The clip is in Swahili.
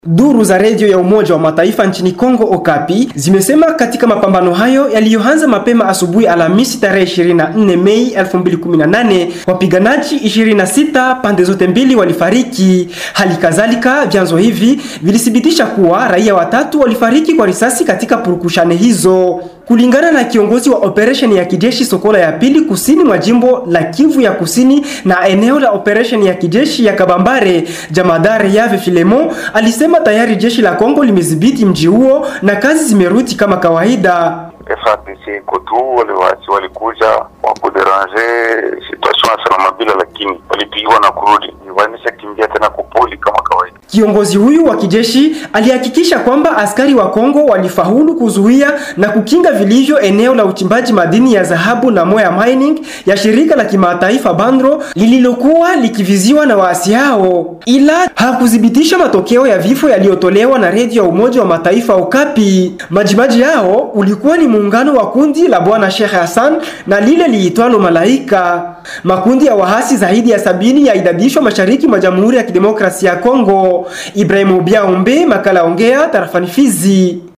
Duru za redio ya Umoja wa Mataifa nchini Kongo Okapi zimesema katika mapambano hayo yaliyoanza mapema asubuhi Alhamisi tarehe 24 Mei 2018, wapiganaji 26 pande zote mbili walifariki. Hali kadhalika, vyanzo hivi vilithibitisha kuwa raia watatu walifariki kwa risasi katika purukushane hizo. Kulingana na kiongozi wa operesheni ya kijeshi Sokola ya pili kusini mwa jimbo la Kivu ya kusini na eneo la operesheni ya kijeshi ya Kabambare, jamadari Yave Filemo alisema tayari jeshi la Kongo limedhibiti mji huo na kazi zimerudi kama kawaida. FARDC iko tu, wale waasi walikuja wakuderange situation ya salama bila, lakini walipigiwa na kurudi, wanisha kimbia tena kupoli kama kawaida. Kiongozi huyu wa kijeshi alihakikisha kwamba askari wa Kongo walifaulu kuzuia na kukinga vilivyo eneo la uchimbaji madini ya dhahabu na Moya Mining ya shirika la kimataifa Bandro lililokuwa likiviziwa na waasi hao, ila hakuthibitisha matokeo ya vifo yaliyotolewa na redio ya Umoja wa Mataifa Okapi. Majimaji yao ulikuwa ni muungano wa kundi la Bwana Sheikh Hassan na lile liitwalo Malaika. Makundi ya wahasi zaidi ya sabini yaidadishwa mashariki mwa Jamhuri ya Kidemokrasia ya Kongo. Ibrahimu Biaombe, makala ongea tarafani Fizi.